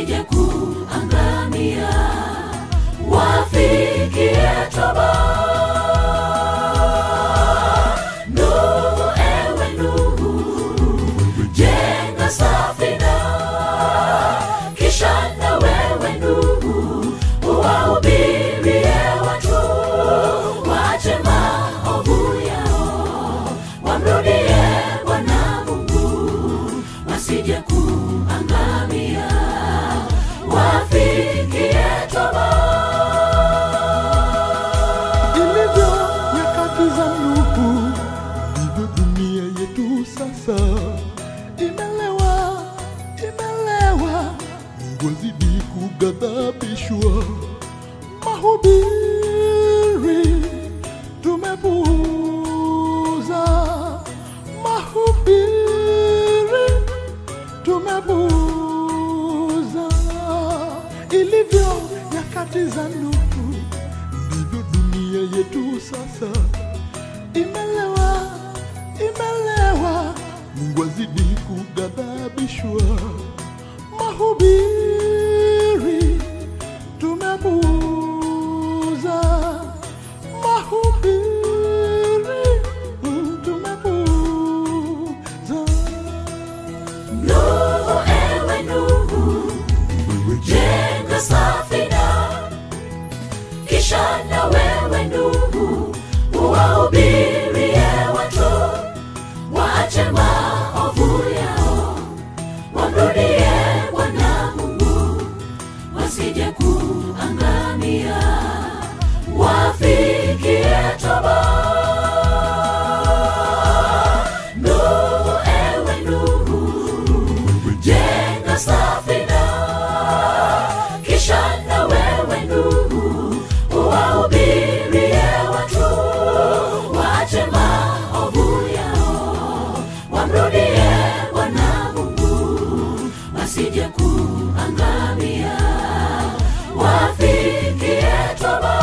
wasije kuangamia, wafikie toba. Nuhu, ewe Nuhu, jenga safina, kisha na wewe Nuhu uwahubirie watu waache maovu yao, wamrudie Bwana Mungu, wasije kuangamia, wafikie toba. ilivyo nyakati za Nuhu, ndivyo dunia yetu sasa imelewa, imelewa. Mungu azidi kughadhabishwa, mahubiri tumepuuza, mahubiri tumepuuza. Ilivyo nyakati za Nuhu ndivyo dunia yetu sasa imelewa, imelewa. Mungu azidi kughadhabishwa, mahubiri tumepuuza, mahubiri mm, tumepuuza. Nuhu, ewe Nuhu, jenga safina, kisha na wewe Nuhu uwahubirie watu waache maovu yao, wamrudie Bwana Mungu, wasije kuangamia, wafikie toba. Nuhu, ewe Nuhu, jenga safina, kisha na wewe Nuhu uwahubirie watu waache maovu yao, wamrudie Bwana Mungu, wasije kuangamia, wafikie toba.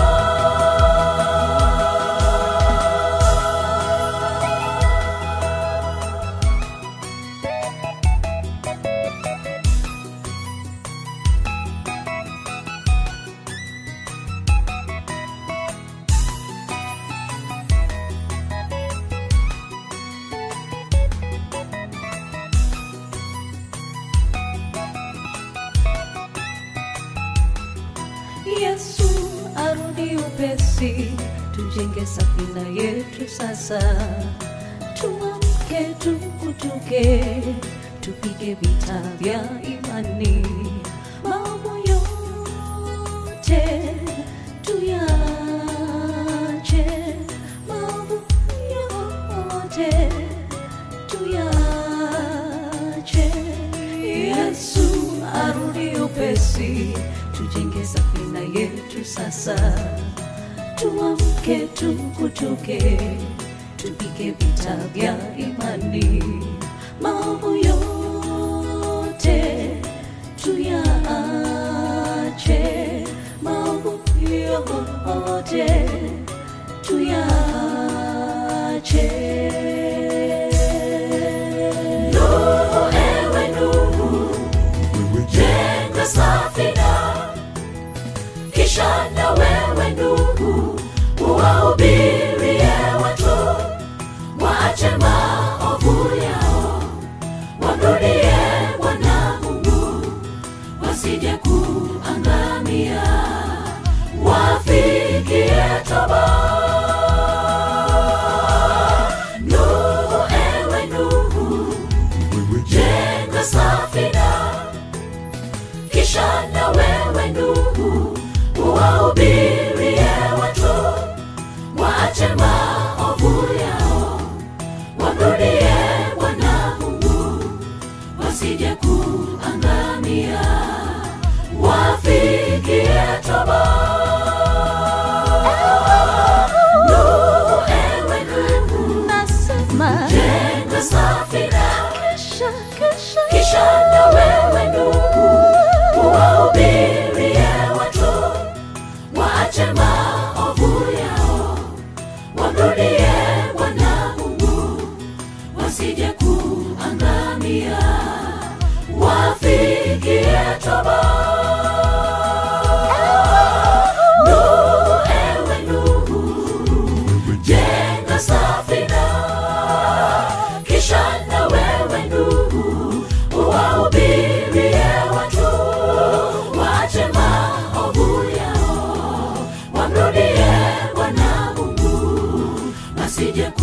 Yesu arudi upesi, tujenge safina yetu sasa. Tuamke, tukutuke, tupige vita vya imani. Mambo yote tuyache, mambo yote tuyache. Yesu arudi upesi, tujenge safina yetu sasa. Tuamke, tukutuke, tupige vita vya imani. Mambo yote tuyache, mambo yote tuyache. Nuhu, ewe Nuhu, jenga safina, kisha na wewe Nuhu uwahubirie watu waache maovu yao, wamrudie Bwana Mungu, wasije kuangamia, wafikie toba. Nuhu, ewe Nuhu, jenga safina, kisha na wewe Nuhu uwahubirie watu waache maovu yao, wamrudie Bwana Mungu, wasije kuangamia, wafikie toba. Nuhu, ewe Nuhu, Nasema jenga safina, kesha, kesha, kisha na wewe Nuhu uwahubirie watu asije